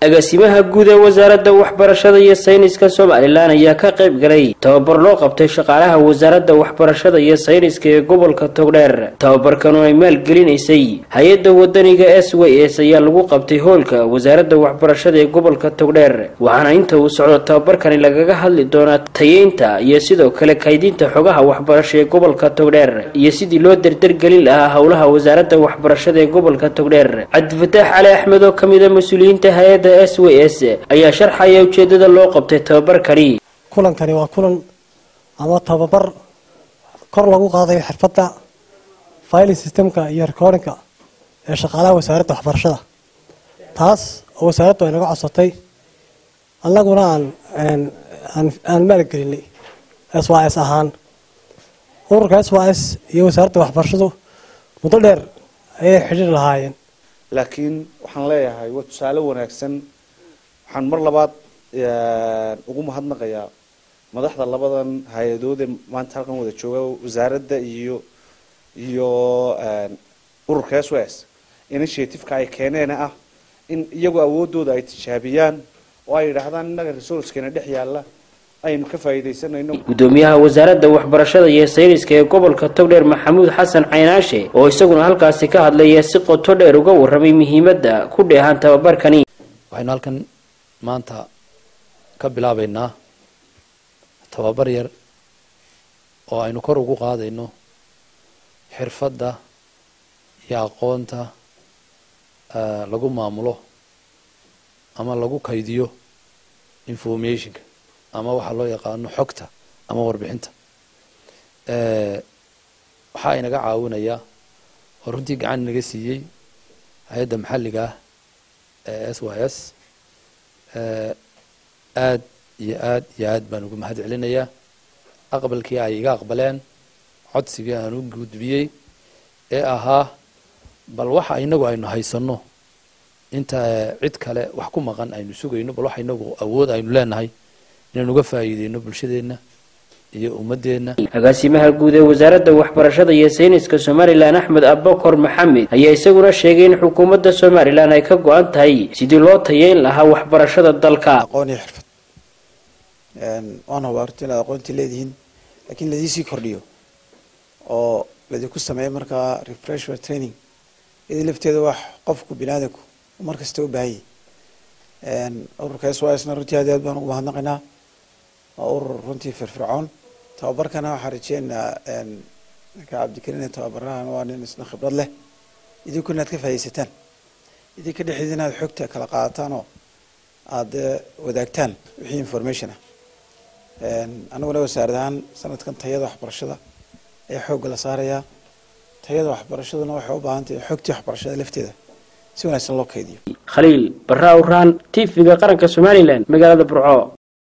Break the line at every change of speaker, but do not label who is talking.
agaasimaha guud ee wasaaradda waxbarashada iyo sayniska somalilan ayaa ka qayb galay tababar loo qabtay shaqaalaha wasaaradda waxbarashada iyo sayniska ee gobolka togdheer tababarkan oo ay maalgelinaysay hay-adda wadaniga s w s ayaa lagu qabtay hoolka wasaaradda waxbarashada ee gobolka togdheer waxaana inta uu socdo tababarkani lagaga hadli doonaa tayeynta iyo sidoo kale kaydinta xogaha waxbarasho ee gobolka togdheer iyo sidii loo derdergelin lahaa howlaha wasaaradda waxbarashada ee gobolka togdheer cabdifataax cali axmed oo kamid a mas-uuliyiinta hay-adda s w s ayaa sharxaya ujeedada loo qabtay tababarkani
kulankani waa kulan ama tababar kor lagu qaadayo xirfadda filing systemka iyo recordingka ee shaqaalaha wasaaradda waxbarashada taas oo wasaaraddu ay naga codsatay annaguna aan aan maalgelinay s y s ahaan ururka s y s iyo wasaaradda waxbarashadu muddo dheer ayay xidhiir lahaayeen
laakiin waxaan leeyahay waa tusaale wanaagsan waxaan mar labaad ugu mahadnaqayaa madaxda labadan hay-adood ee maanta halkan wada jooga wasaaradda iyo iyo ururka s s initiativeka ay keeneen ah in iyagoo awoodooda ay tijaabiyaan oo ay yidhaahdaan innaga resourcekeena dhex yaalla aynu ka faa'iidaysanayno
gudoomiyaha wasaaradda waxbarashada iyo sayniska ee gobolka togdheer maxamuud xasan caynaashe oo isaguna halkaasi ka hadlaya si qoto dheer uga warramay muhiimadda ku dheehan tababarkani
waxaynu halkan maanta ka bilaabaynaa tababar yar oo aynu kor ugu qaadayno xirfadda iyo aqoonta lagu maamulo ama lagu kaydiyo informationka ama waxaa loo yaqaano xogta ama warbixinta waxaa inaga caawinayaa oo runtii gacan inaga siiyey hay-adda maxalliga ah ee s y s aad iyo aad iyo aad baan ugu mahad celinayaa aqbalkii ay iga aqbaleen codsigii aan u gudbiyey ee ahaa bal waxa inagu aynu haysanno inta cid kale wax ku maqan aynu sugayno bal waxa inagu awood aynu leenahay inaynu uga faa'iideyno bulshadeenna iyo ummadeenna
agaasimaha guud ee wasaaradda waxbarashada iyo sayniska somalilan axmed abakor maxamed ayaa isaguna sheegay in xukuumadda somalilan ay ka go-an tahay sidii loo tayeyn lahaa waxbarashada dalka
aqoon iyo xirfad waan hubaa horta inaad aqoontii leedihiin laakiin ladiisii kordhiyo oo ladinku sameeyo markaa refreshment training iyadii lafteeda wax qofku biniaadanku mar kasta u baahan yahy ururka s y sna runtii aad aad baan ugu mahadnaqaynaa waa urur runtii firfircoon tababarkana waxaan rajeynaynaa ninka cabdikariin tababarahan waa nin isna khibrad leh idinku inaad ka faaidaysataan idinka dhexdeeda inaad xogta kala qaadataan oo aada wadaagtaan wixii information ah aniguna wasaarad ahaan sanadkan tayada waxbarashada ayaa xoogga la saarayaa tayada waxbarashaduna waxay u baahan tahay xogtii waxbarashada lafteeda si wanaagsan loo kaydiyo
khaliil barra awraan t v-ga qaranka somalilan magaalada burco